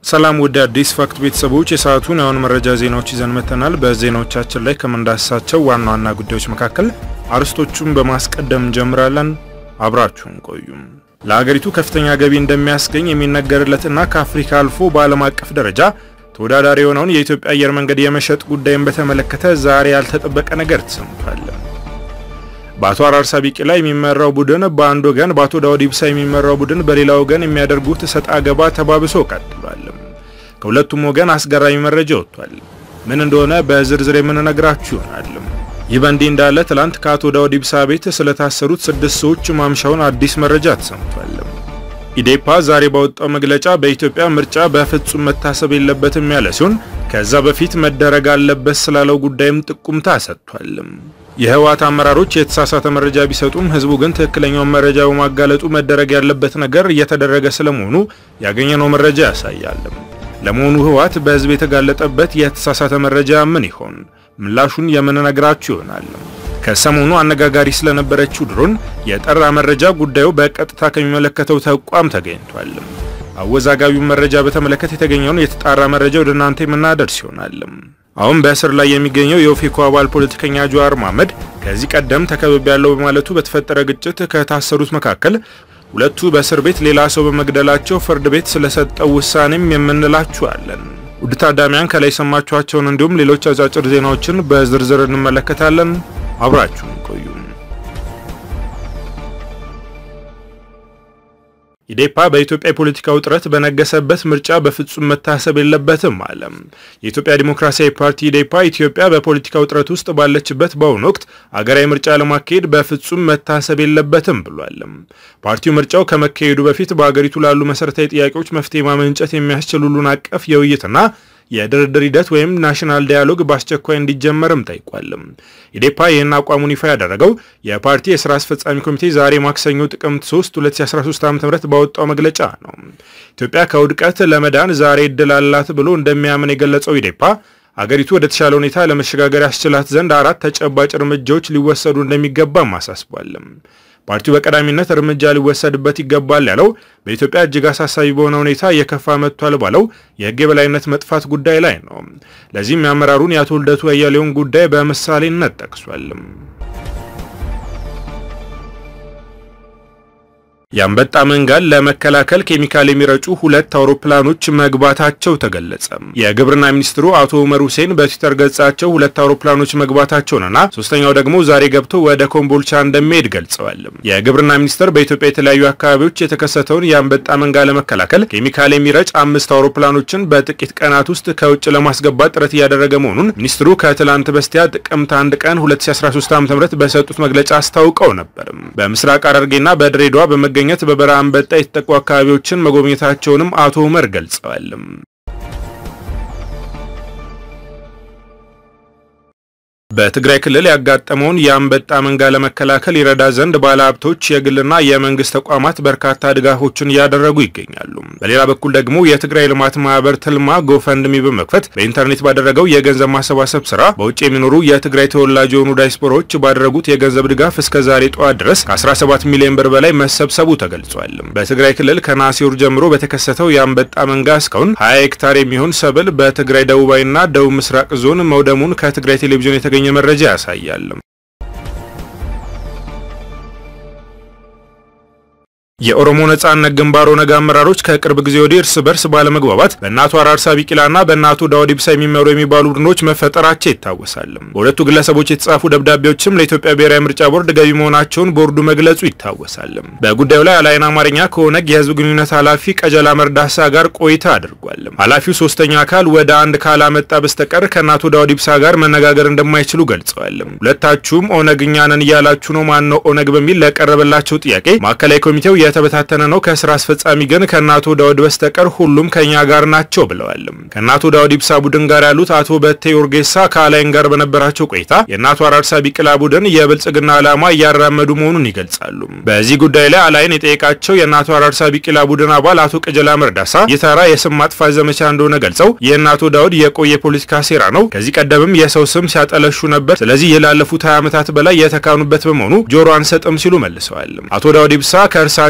ሰላም ውድ አዲስ ፋክት ቤተሰቦች የሰዓቱን የአሁን መረጃ ዜናዎች ይዘን መጥተናል። በዜናዎቻችን ላይ ከምንዳስሳቸው ዋና ዋና ጉዳዮች መካከል አርዕስቶቹን በማስቀደም እንጀምራለን። አብራችሁን ቆዩም። ለሀገሪቱ ከፍተኛ ገቢ እንደሚያስገኝ የሚነገርለትና ከአፍሪካ አልፎ በዓለም አቀፍ ደረጃ ተወዳዳሪ የሆነውን የኢትዮጵያ አየር መንገድ የመሸጥ ጉዳይን በተመለከተ ዛሬ ያልተጠበቀ ነገር ተሰምቷል። በአቶ አራርሳ ቢቂላ የሚመራው ቡድን በአንድ ወገን፣ በአቶ ዳውድ ኢብሳ የሚመራው ቡድን በሌላ ወገን የሚያደርጉት ሰጣ ገባ ተባብሶ ቀጥሏል። ከሁለቱም ወገን አስገራሚ መረጃ ወጥቷል። ምን እንደሆነ በዝርዝር የምንነግራችሁ ይሆናል። ይህ በእንዲህ እንዳለ ትላንት ከአቶ ዳውድ ኢብሳ ቤት ስለታሰሩት ስድስት ሰዎች ማምሻውን አዲስ መረጃ ተሰምቷል። ኢዴፓ ዛሬ ባወጣው መግለጫ በኢትዮጵያ ምርጫ በፍጹም መታሰብ የለበትም ያለ ሲሆን ከዛ በፊት መደረግ አለበት ስላለው ጉዳይም ጥቁምታ ሰጥቷል። የህወሓት አመራሮች የተሳሳተ መረጃ ቢሰጡም ህዝቡ ግን ትክክለኛውን መረጃ በማጋለጡ መደረግ ያለበት ነገር እየተደረገ ስለመሆኑ ያገኘነው መረጃ ያሳያል። ለመሆኑ ህወሓት በህዝብ የተጋለጠበት የተሳሳተ መረጃ ምን ይሆን? ምላሹን የምንነግራችሁ ይሆናል። ከሰሞኑ አነጋጋሪ ስለነበረችው ድሮን የጠራ መረጃ ጉዳዩ በቀጥታ ከሚመለከተው ተቋም ተገኝቷል። አወዛጋቢውን መረጃ በተመለከተ የተገኘውን የተጣራ መረጃ ወደ እናንተ የምናደርስ ይሆናል። አሁን በእስር ላይ የሚገኘው የኦፌኮ አባል ፖለቲከኛ ጀዋር መሐመድ ከዚህ ቀደም ተከብቤ ያለው በማለቱ በተፈጠረ ግጭት ከታሰሩት መካከል ሁለቱ በእስር ቤት ሌላ ሰው በመግደላቸው ፍርድ ቤት ስለሰጠው ውሳኔም የምንላችኋለን። ውድ ታዳሚያን ከላይ የሰማችኋቸውን እንዲሁም ሌሎች አጫጭር ዜናዎችን በዝርዝር እንመለከታለን። አብራችሁን ቆዩ። ኢዴፓ በኢትዮጵያ የፖለቲካ ውጥረት በነገሰበት ምርጫ በፍጹም መታሰብ የለበትም አለ። የኢትዮጵያ ዲሞክራሲያዊ ፓርቲ ኢዴፓ ኢትዮጵያ በፖለቲካ ውጥረት ውስጥ ባለችበት በአሁኑ ወቅት አገራዊ ምርጫ ለማካሄድ በፍጹም መታሰብ የለበትም ብሏል። ፓርቲው ምርጫው ከመካሄዱ በፊት በአገሪቱ ላሉ መሰረታዊ ጥያቄዎች መፍትሄ ማመንጨት የሚያስችል ሁሉን አቀፍ የውይይትና የድርድር ሂደት ወይም ናሽናል ዳያሎግ በአስቸኳይ እንዲጀመርም ጠይቋል። ኢዴፓ ይህን አቋሙን ይፋ ያደረገው የፓርቲ የስራ አስፈጻሚ ኮሚቴ ዛሬ ማክሰኞ ጥቅምት 3 2013 ዓ.ም ባወጣው መግለጫ ነው። ኢትዮጵያ ከውድቀት ለመዳን ዛሬ እድል አላት ብሎ እንደሚያምን የገለጸው ኢዴፓ አገሪቱ ወደ ተሻለ ሁኔታ ለመሸጋገር ያስችላት ዘንድ አራት ተጨባጭ እርምጃዎች ሊወሰዱ እንደሚገባም አሳስቧል። ፓርቲው በቀዳሚነት እርምጃ ሊወሰድበት ይገባል ያለው በኢትዮጵያ እጅግ አሳሳቢ በሆነ ሁኔታ እየከፋ መጥቷል ባለው የሕግ የበላይነት መጥፋት ጉዳይ ላይ ነው። ለዚህም የአመራሩን የአቶ ልደቱ አያሌውን ጉዳይ በምሳሌነት ጠቅሷል። የአንበጣ መንጋን ለመከላከል ኬሚካል የሚረጩ ሁለት አውሮፕላኖች መግባታቸው ተገለጸ። የግብርና ሚኒስትሩ አቶ ኡመር ሁሴን በትዊተር ገጻቸው ሁለት አውሮፕላኖች መግባታቸውንና ሶስተኛው ደግሞ ዛሬ ገብቶ ወደ ኮምቦልቻ እንደሚሄድ ገልጸዋል። የግብርና ሚኒስቴር በኢትዮጵያ የተለያዩ አካባቢዎች የተከሰተውን የአንበጣ መንጋ ለመከላከል ኬሚካል የሚረጭ አምስት አውሮፕላኖችን በጥቂት ቀናት ውስጥ ከውጭ ለማስገባት ጥረት እያደረገ መሆኑን ሚኒስትሩ ከትላንት በስቲያ ጥቅምት አንድ ቀን 2013 ዓ.ም በሰጡት መግለጫ አስታውቀው ነበር። በምስራቅ ሐረርጌና በድሬዳዋ በመገኘት በበረሃ አንበጣ የተጠቁ አካባቢዎችን መጎብኘታቸውንም አቶ ኡመር ገልጸዋል። በትግራይ ክልል ያጋጠመውን የአንበጣ መንጋ ለመከላከል ይረዳ ዘንድ ባለሀብቶች፣ የግልና የመንግስት ተቋማት በርካታ ድጋፎችን እያደረጉ ይገኛሉ። በሌላ በኩል ደግሞ የትግራይ ልማት ማህበር ትልማ ጎፈንድሚ በመክፈት በኢንተርኔት ባደረገው የገንዘብ ማሰባሰብ ስራ በውጭ የሚኖሩ የትግራይ ተወላጅ የሆኑ ዳያስፖራዎች ባደረጉት የገንዘብ ድጋፍ እስከ ዛሬ ጠዋት ድረስ ከ17 ሚሊዮን ብር በላይ መሰብሰቡ ተገልጿል። በትግራይ ክልል ከነሐሴ ወር ጀምሮ በተከሰተው የአንበጣ መንጋ እስካሁን 20 ሄክታር የሚሆን ሰብል በትግራይ ደቡባዊና ደቡብ ምስራቅ ዞን መውደሙን ከትግራይ ቴሌቪዥን የተገኘ መረጃ ያሳያል። የኦሮሞ ነጻነት ግንባር ኦነግ አመራሮች ከቅርብ ጊዜ ወዲህ እርስ በርስ ባለመግባባት በእናቱ አራርሳ ቢቂላና በእናቱ ዳውድ ኢብሳ የሚመሩ የሚባሉ ቡድኖች መፈጠራቸው ይታወሳል። በሁለቱ ግለሰቦች የተጻፉ ደብዳቤዎችም ለኢትዮጵያ ብሔራዊ ምርጫ ቦርድ ገቢ መሆናቸውን ቦርዱ መግለጹ ይታወሳል። በጉዳዩ ላይ አላይን አማርኛ ከኦነግ የህዝብ ግንኙነት ኃላፊ ቀጀላ መርዳሳ ጋር ቆይታ አድርጓል። ኃላፊው ሶስተኛ አካል ወደ አንድ ካላመጣ በስተቀር ከእናቱ ዳውድ ኢብሳ ጋር መነጋገር እንደማይችሉ ገልጸዋል። ሁለታችሁም ኦነግ እኛ ነን እያላችሁ ነው። ማን ነው ኦነግ በሚል ለቀረበላቸው ጥያቄ ማዕከላዊ ኮሚቴው የተበታተነ ነው። ከስራ አስፈጻሚ ግን ከእናቶ ዳውድ በስተቀር ሁሉም ከኛ ጋር ናቸው ብለዋል። ከእናቶ ዳውድ ኢብሳ ቡድን ጋር ያሉት አቶ በቴ ኡርጌሳ ከአላይን ጋር በነበራቸው ቆይታ የእናቶ አራርሳ ቢቂላ ቡድን የብልጽግና ዓላማ እያራመዱ መሆኑን ይገልጻሉ። በዚህ ጉዳይ ላይ አላይን የጠየቃቸው የእናቶ አራርሳ ቢቂላ ቡድን አባል አቶ ቀጀላ መርዳሳ የተራ የስም ማጥፋት ዘመቻ እንደሆነ ገልጸው የእናቶ ዳውድ የቆየ ፖለቲካ ሴራ ነው። ከዚህ ቀደምም የሰው ስም ሲያጠለሹ ነበር። ስለዚህ ይህ ላለፉት 20 ዓመታት በላይ የተካኑበት በመሆኑ ጆሮ አንሰጥም ሲሉ መልሰዋል። አቶ ዳውድ ኢብሳ ከእርሳቸው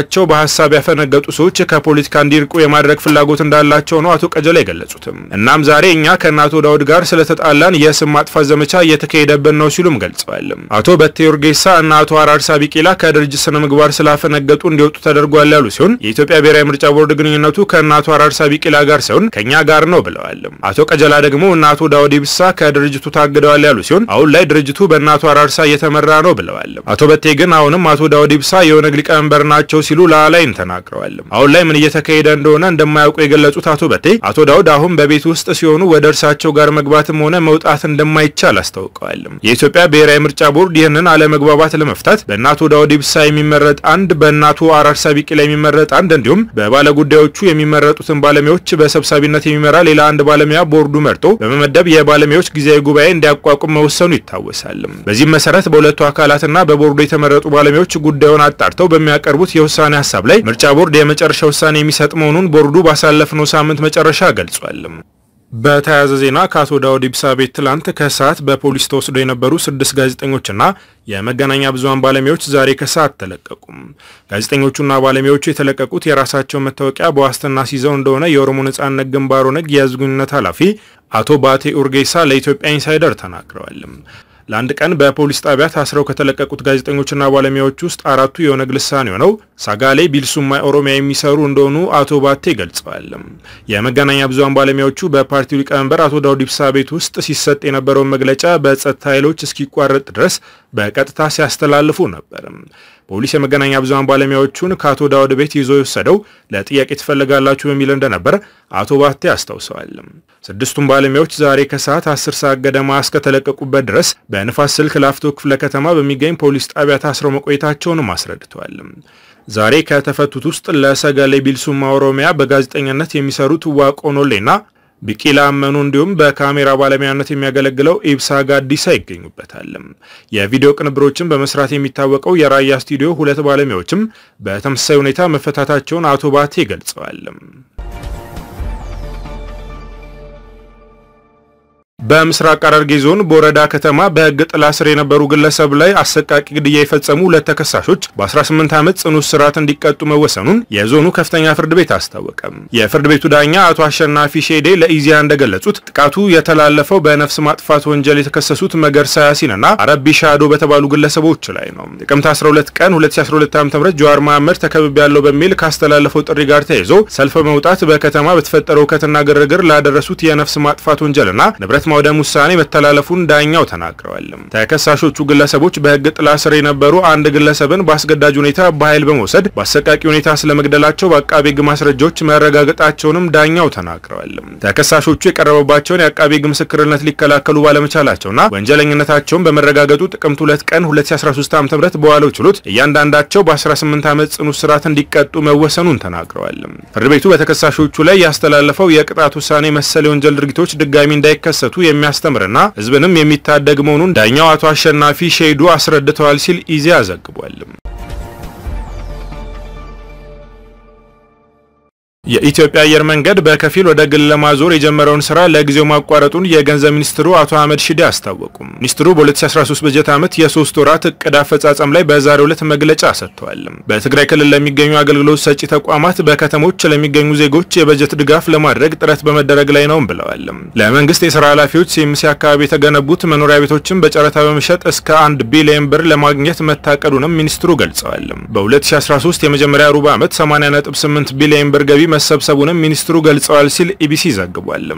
ከእምነታቸው በሀሳብ ያፈነገጡ ሰዎች ከፖለቲካ እንዲርቁ የማድረግ ፍላጎት እንዳላቸው ነው አቶ ቀጀላ የገለጹትም። እናም ዛሬ እኛ ከእነ አቶ ዳውድ ጋር ስለተጣላን የስም ማጥፋት ዘመቻ እየተካሄደብን ነው ሲሉም ገልጸዋል። አቶ በቴ ኡርጌሳ እና አቶ አራርሳ ቢቂላ ከድርጅት ስነ ምግባር ስላፈነገጡ እንዲወጡ ተደርጓል ያሉ ሲሆን የኢትዮጵያ ብሔራዊ ምርጫ ቦርድ ግንኙነቱ ከእነ አቶ አራርሳ ቢቂላ ጋር ሳይሆን ከእኛ ጋር ነው ብለዋል። አቶ ቀጀላ ደግሞ እነ አቶ ዳውድ ኢብሳ ከድርጅቱ ታግደዋል ያሉ ሲሆን አሁን ላይ ድርጅቱ በእነ አቶ አራርሳ እየተመራ ነው ብለዋል። አቶ በቴ ግን አሁንም አቶ ዳውድ ኢብሳ የኦነግ ሊቀመንበር ናቸው ሲሉ ላላይን ተናግረዋል። አሁን ላይ ምን እየተካሄደ እንደሆነ እንደማያውቁ የገለጹት አቶ በቴ አቶ ዳውድ አሁን በቤት ውስጥ ሲሆኑ ወደ እርሳቸው ጋር መግባትም ሆነ መውጣት እንደማይቻል አስታውቀዋል። የኢትዮጵያ ብሔራዊ ምርጫ ቦርድ ይህንን አለመግባባት ለመፍታት በእነ አቶ ዳውድ ኢብሳ የሚመረጥ አንድ፣ በእነ አቶ አራርሳ ቢቂላ የሚመረጥ አንድ እንዲሁም በባለጉዳዮቹ የሚመረጡትን ባለሙያዎች በሰብሳቢነት የሚመራ ሌላ አንድ ባለሙያ ቦርዱ መርጦ በመመደብ የባለሙያዎች ጊዜያዊ ጉባኤ እንዲያቋቁም መወሰኑ ይታወሳል። በዚህም መሰረት በሁለቱ አካላትና በቦርዱ የተመረጡ ባለሙያዎች ጉዳዩን አጣርተው በሚያቀርቡት የውሳኔ ሀሳብ ላይ ምርጫ ቦርድ የመጨረሻ ውሳኔ የሚሰጥ መሆኑን ቦርዱ ባሳለፍነው ሳምንት መጨረሻ ገልጿል። በተያያዘ ዜና ከአቶ ዳውድ ኢብሳ ቤት ትላንት ከሰዓት በፖሊስ ተወስደው የነበሩ ስድስት ጋዜጠኞችና የመገናኛ ብዙኃን ባለሙያዎች ዛሬ ከሰዓት ተለቀቁም። ጋዜጠኞቹና ባለሙያዎቹ የተለቀቁት የራሳቸው መታወቂያ በዋስትና ሲይዘው እንደሆነ የኦሮሞ ነጻነት ግንባር ኦነግ የህዝብ ግንኙነት ኃላፊ አቶ ባቴ ኡርጌሳ ለኢትዮጵያ ኢንሳይደር ተናግረዋል። ለአንድ ቀን በፖሊስ ጣቢያ ታስረው ከተለቀቁት ጋዜጠኞችና ባለሙያዎች ውስጥ አራቱ የኦነግ ልሳን የሆነው ሳጋሌ ቢልሱማ ኦሮሚያ የሚሰሩ እንደሆኑ አቶ ባቴ ገልጸዋል። የመገናኛ ብዙኃን ባለሙያዎቹ በፓርቲው ሊቀመንበር አቶ ዳውድ ኢብሳ ቤት ውስጥ ሲሰጥ የነበረውን መግለጫ በጸጥታ ኃይሎች እስኪቋረጥ ድረስ በቀጥታ ሲያስተላልፉ ነበር። ፖሊስ የመገናኛ ብዙኃን ባለሙያዎቹን ከአቶ ዳውድ ቤት ይዞ የወሰደው ለጥያቄ ትፈልጋላችሁ በሚል እንደነበር አቶ ባቴ አስታውሰዋል። ስድስቱም ባለሙያዎች ዛሬ ከሰዓት አስር ሰዓት ገደማ እስከተለቀቁበት ድረስ በንፋስ ስልክ ላፍቶ ክፍለ ከተማ በሚገኝ ፖሊስ ጣቢያ ታስረው መቆየታቸውንም አስረድተዋል። ዛሬ ከተፈቱት ውስጥ ለሰገሌ ቢልሱማ ኦሮሚያ በጋዜጠኝነት የሚሰሩት ዋቆኖሌና ቢቂላ አመኑ እንዲሁም በካሜራ ባለሙያነት የሚያገለግለው ኢብሳ ጋዲሳ ይገኙበታል። የቪዲዮ ቅንብሮችን በመስራት የሚታወቀው የራያ ስቱዲዮ ሁለት ባለሙያዎችም በተመሳሳይ ሁኔታ መፈታታቸውን አቶ ባቴ ገልጸዋል። በምስራቅ ሐረርጌ ዞን ቦረዳ ከተማ በሕግ ጥላ ስር የነበሩ ግለሰብ ላይ አሰቃቂ ግድያ የፈጸሙ ሁለት ተከሳሾች በ18 ዓመት ጽኑ እስራት እንዲቀጡ መወሰኑን የዞኑ ከፍተኛ ፍርድ ቤት አስታወቀ። የፍርድ ቤቱ ዳኛ አቶ አሸናፊ ሼዴ ለኢዜአ እንደገለጹት ጥቃቱ የተላለፈው በነፍስ ማጥፋት ወንጀል የተከሰሱት መገርሳ ያሲንና አረቢ ሻዶ በተባሉ ግለሰቦች ላይ ነው። ጥቅምት 12 ቀን 2012 ዓ.ም ጀዋር መሐመድ ተከብቤ ያለው በሚል ካስተላለፈው ጥሪ ጋር ተያይዞ ሰልፍ በመውጣት በከተማ በተፈጠረው ሁከትና ግርግር ላደረሱት የነፍስ ማጥፋት ወንጀልና ንብረት ማውደም ውሳኔ መተላለፉን ዳኛው ተናግረዋል። ተከሳሾቹ ግለሰቦች በሕግ ጥላ ስር የነበሩ አንድ ግለሰብን በአስገዳጅ ሁኔታ በኃይል በመውሰድ በአሰቃቂ ሁኔታ ስለመግደላቸው በአቃቤ ሕግ ማስረጃዎች መረጋገጣቸውንም ዳኛው ተናግረዋል። ተከሳሾቹ የቀረበባቸውን የአቃቤ ሕግ ምስክርነት ሊከላከሉ ባለመቻላቸውና ወንጀለኝነታቸውን በመረጋገጡ ጥቅምት 2 ቀን 2013 ዓ.ም በዋለው ችሎት እያንዳንዳቸው በ18 ዓመት ጽኑ እስራት እንዲቀጡ መወሰኑን ተናግረዋል። ፍርድ ቤቱ በተከሳሾቹ ላይ ያስተላለፈው የቅጣት ውሳኔ መሰል የወንጀል ድርጊቶች ድጋሚ እንዳይከሰቱ የሚያስተምርና ሕዝብንም የሚታደግ መሆኑን ዳኛው አቶ አሸናፊ ሼዱ አስረድተዋል ሲል ኢዜአ ዘግቧል። የኢትዮጵያ አየር መንገድ በከፊል ወደ ግል ለማዞር የጀመረውን ስራ ለጊዜው ማቋረጡን የገንዘብ ሚኒስትሩ አቶ አህመድ ሺዴ አስታወቁም። ሚኒስትሩ በ2013 በጀት ዓመት የሶስት ወራት እቅድ አፈጻጸም ላይ በዛሬው ዕለት መግለጫ ሰጥተዋል። በትግራይ ክልል ለሚገኙ አገልግሎት ሰጪ ተቋማት በከተሞች ለሚገኙ ዜጎች የበጀት ድጋፍ ለማድረግ ጥረት በመደረግ ላይ ነውም ብለዋል። ለመንግስት የስራ ኃላፊዎች ሲኤምሲ አካባቢ የተገነቡት መኖሪያ ቤቶችን በጨረታ በመሸጥ እስከ አንድ ቢሊዮን ብር ለማግኘት መታቀዱንም ሚኒስትሩ ገልጸዋል። በ2013 የመጀመሪያ ሩብ ዓመት 80.8 ቢሊዮን ብር ገቢ መሰብሰቡንም ሚኒስትሩ ገልጸዋል ሲል ኢቢሲ ዘግቧል።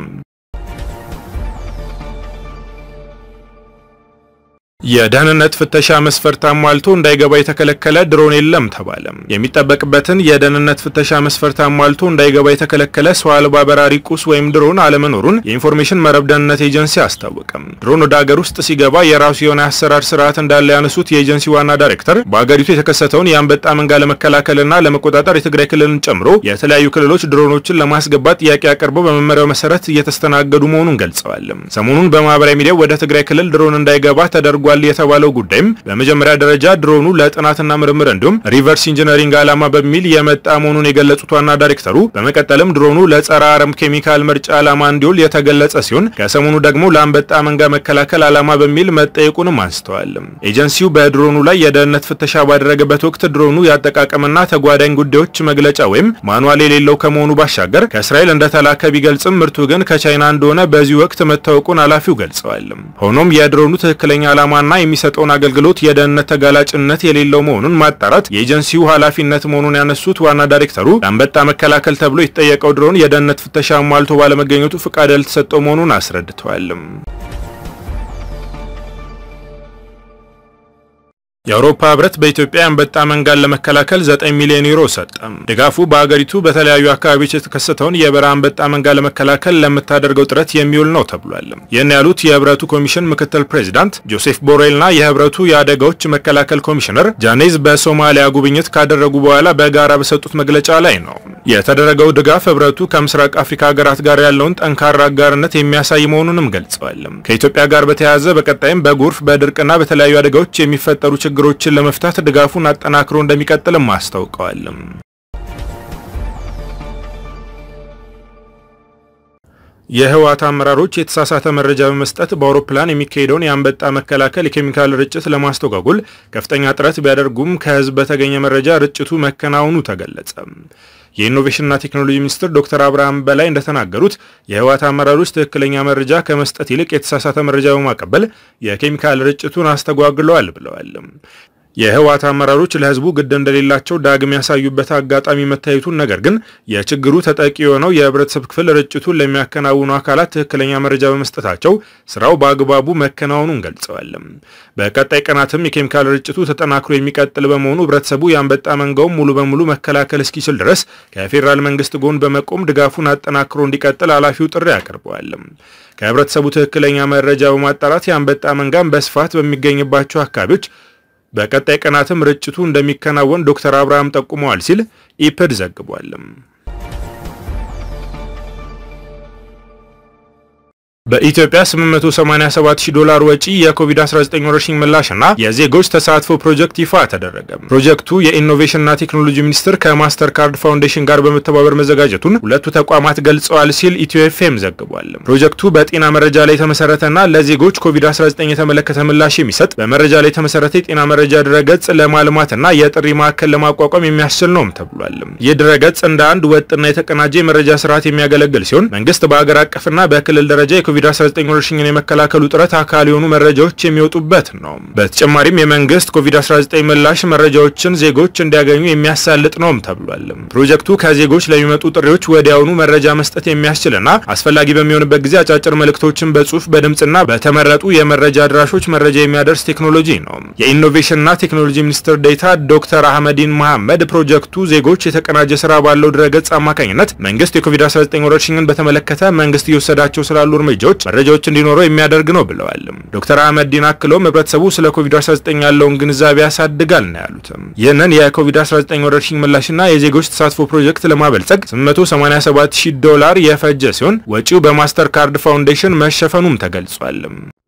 የደህንነት ፍተሻ መስፈርት አሟልቶ እንዳይገባ የተከለከለ ድሮን የለም ተባለ። የሚጠበቅበትን የደህንነት ፍተሻ መስፈርት አሟልቶ እንዳይገባ የተከለከለ ሰው አልባ በራሪ ቁስ ወይም ድሮን አለመኖሩን የኢንፎርሜሽን መረብ ደህንነት ኤጀንሲ አስታወቀም። ድሮን ወደ ሀገር ውስጥ ሲገባ የራሱ የሆነ አሰራር ስርዓት እንዳለ ያነሱት የኤጀንሲ ዋና ዳይሬክተር በሀገሪቱ የተከሰተውን የአንበጣ መንጋ ለመከላከልና ለመቆጣጠር የትግራይ ክልልን ጨምሮ የተለያዩ ክልሎች ድሮኖችን ለማስገባት ጥያቄ አቅርበው በመመሪያው መሰረት እየተስተናገዱ መሆኑን ገልጸዋል። ሰሞኑን በማህበራዊ ሚዲያው ወደ ትግራይ ክልል ድሮን እንዳይገባ ተደርጓል አድርጓል የተባለው ጉዳይም በመጀመሪያ ደረጃ ድሮኑ ለጥናትና ምርምር እንዲሁም ሪቨርስ ኢንጂነሪንግ ዓላማ በሚል የመጣ መሆኑን የገለጹት ዋና ዳይሬክተሩ በመቀጠልም ድሮኑ ለጸረ አረም ኬሚካል ምርጫ ዓላማ እንዲውል የተገለጸ ሲሆን ከሰሞኑ ደግሞ ለአንበጣ መንጋ መከላከል ዓላማ በሚል መጠየቁንም አንስተዋል። ኤጀንሲው በድሮኑ ላይ የደህንነት ፍተሻ ባደረገበት ወቅት ድሮኑ የአጠቃቀምና ተጓዳኝ ጉዳዮች መግለጫ ወይም ማኑዋል የሌለው ከመሆኑ ባሻገር ከእስራኤል እንደተላከ ቢገልጽም ምርቱ ግን ከቻይና እንደሆነ በዚህ ወቅት መታወቁን ኃላፊው ገልጸዋል። ሆኖም የድሮኑ ትክክለኛ ዓላማና የሚሰጠውን አገልግሎት የደህንነት ተጋላጭነት የሌለው መሆኑን ማጣራት የኤጀንሲው ኃላፊነት መሆኑን ያነሱት ዋና ዳይሬክተሩ ለአንበጣ መከላከል ተብሎ የተጠየቀው ድሮን የደህንነት ፍተሻ ሟልቶ ባለመገኘቱ ፍቃድ ያልተሰጠው መሆኑን አስረድተዋል። የአውሮፓ ህብረት በኢትዮጵያ የአንበጣ መንጋን ለመከላከል 9 ሚሊዮን ዩሮ ሰጠ። ድጋፉ በአገሪቱ በተለያዩ አካባቢዎች የተከሰተውን የበረሃ አንበጣ መንጋ ለመከላከል ለምታደርገው ጥረት የሚውል ነው ተብሏል። ይህን ያሉት የህብረቱ ኮሚሽን ምክትል ፕሬዚዳንት ጆሴፍ ቦሬልና የህብረቱ የአደጋዎች መከላከል ኮሚሽነር ጃኔዝ በሶማሊያ ጉብኝት ካደረጉ በኋላ በጋራ በሰጡት መግለጫ ላይ ነው። የተደረገው ድጋፍ ህብረቱ ከምስራቅ አፍሪካ ሀገራት ጋር ያለውን ጠንካራ አጋርነት የሚያሳይ መሆኑንም ገልጸዋል። ከኢትዮጵያ ጋር በተያያዘ በቀጣይም በጎርፍ በድርቅና በተለያዩ አደጋዎች የሚፈጠሩ ችግሮችን ለመፍታት ድጋፉን አጠናክሮ እንደሚቀጥልም አስታውቀዋል። የህወሓት አመራሮች የተሳሳተ መረጃ በመስጠት በአውሮፕላን የሚካሄደውን የአንበጣ መከላከል የኬሚካል ርጭት ለማስተጓጎል ከፍተኛ ጥረት ቢያደርጉም ከህዝብ በተገኘ መረጃ ርጭቱ መከናወኑ ተገለጸ። የኢኖቬሽንና ቴክኖሎጂ ሚኒስትር ዶክተር አብርሃም በላይ እንደተናገሩት የህወሓት አመራሮች ትክክለኛ መረጃ ከመስጠት ይልቅ የተሳሳተ መረጃ በማቀበል የኬሚካል ርጭቱን አስተጓግለዋል ብለዋል። የህወሓት አመራሮች ለህዝቡ ግድ እንደሌላቸው ዳግም ያሳዩበት አጋጣሚ መታየቱን፣ ነገር ግን የችግሩ ተጠቂ የሆነው የህብረተሰብ ክፍል ርጭቱን ለሚያከናውኑ አካላት ትክክለኛ መረጃ በመስጠታቸው ስራው በአግባቡ መከናወኑን ገልጸዋል። በቀጣይ ቀናትም የኬሚካል ርጭቱ ተጠናክሮ የሚቀጥል በመሆኑ ህብረተሰቡ የአንበጣ መንጋውን ሙሉ በሙሉ መከላከል እስኪችል ድረስ ከፌዴራል መንግስት ጎን በመቆም ድጋፉን አጠናክሮ እንዲቀጥል ኃላፊው ጥሪ አቅርበዋል። ከህብረተሰቡ ትክክለኛ መረጃ በማጣራት የአንበጣ መንጋን በስፋት በሚገኝባቸው አካባቢዎች በቀጣይ ቀናትም ርጭቱ እንደሚከናወን ዶክተር አብርሃም ጠቁመዋል ሲል ኢፕድ ዘግቧል። በኢትዮጵያ 887 ሺህ ዶላር ወጪ የኮቪድ-19 ወረርሽኝ ምላሽና የዜጎች ተሳትፎ ፕሮጀክት ይፋ ተደረገ። ፕሮጀክቱ የኢኖቬሽንና ቴክኖሎጂ ሚኒስቴር ከማስተር ካርድ ፋውንዴሽን ጋር በመተባበር መዘጋጀቱን ሁለቱ ተቋማት ገልጸዋል ሲል ኢትዮ ኤፍኤም ዘግቧል። ፕሮጀክቱ በጤና መረጃ ላይ የተመሰረተና ለዜጎች ኮቪድ-19 የተመለከተ ምላሽ የሚሰጥ በመረጃ ላይ የተመሰረተ የጤና መረጃ ድረገጽ ለማልማትና የጥሪ ማዕከል ለማቋቋም የሚያስችል ነውም ተብሏል። ይህ ድረገጽ እንደ አንድ ወጥና የተቀናጀ የመረጃ ስርዓት የሚያገለግል ሲሆን መንግስት በአገር አቀፍና በክልል ደረጃ ኮቪድ-19 ወረርሽኝን የመከላከሉ ጥረት አካል የሆኑ መረጃዎች የሚወጡበት ነው። በተጨማሪም የመንግስት ኮቪድ-19 ምላሽ መረጃዎችን ዜጎች እንዲያገኙ የሚያሳልጥ ነውም ተብሏል። ፕሮጀክቱ ከዜጎች ለሚመጡ ጥሪዎች ወዲያውኑ መረጃ መስጠት የሚያስችልና አስፈላጊ በሚሆንበት ጊዜ አጫጭር መልእክቶችን በጽሁፍ በድምፅና በተመረጡ የመረጃ አድራሾች መረጃ የሚያደርስ ቴክኖሎጂ ነው። የኢኖቬሽንና ቴክኖሎጂ ሚኒስትር ዴኤታ ዶክተር አህመዲን መሐመድ ፕሮጀክቱ ዜጎች የተቀናጀ ስራ ባለው ድረገጽ አማካኝነት መንግስት የኮቪድ-19 ወረርሽኝን በተመለከተ መንግስት እየወሰዳቸው ስላሉ እርምጃዎች መረጃዎች እንዲኖረው የሚያደርግ ነው ብለዋል። ዶክተር አህመዲን አክለውም ህብረተሰቡ ስለ ኮቪድ-19 ያለውን ግንዛቤ ያሳድጋል ነው ያሉትም። ይህንን የኮቪድ-19 ወረርሽኝ ምላሽና የዜጎች ተሳትፎ ፕሮጀክት ለማበልጸግ 887 ሺህ ዶላር የፈጀ ሲሆን ወጪው በማስተር ካርድ ፋውንዴሽን መሸፈኑም ተገልጿል።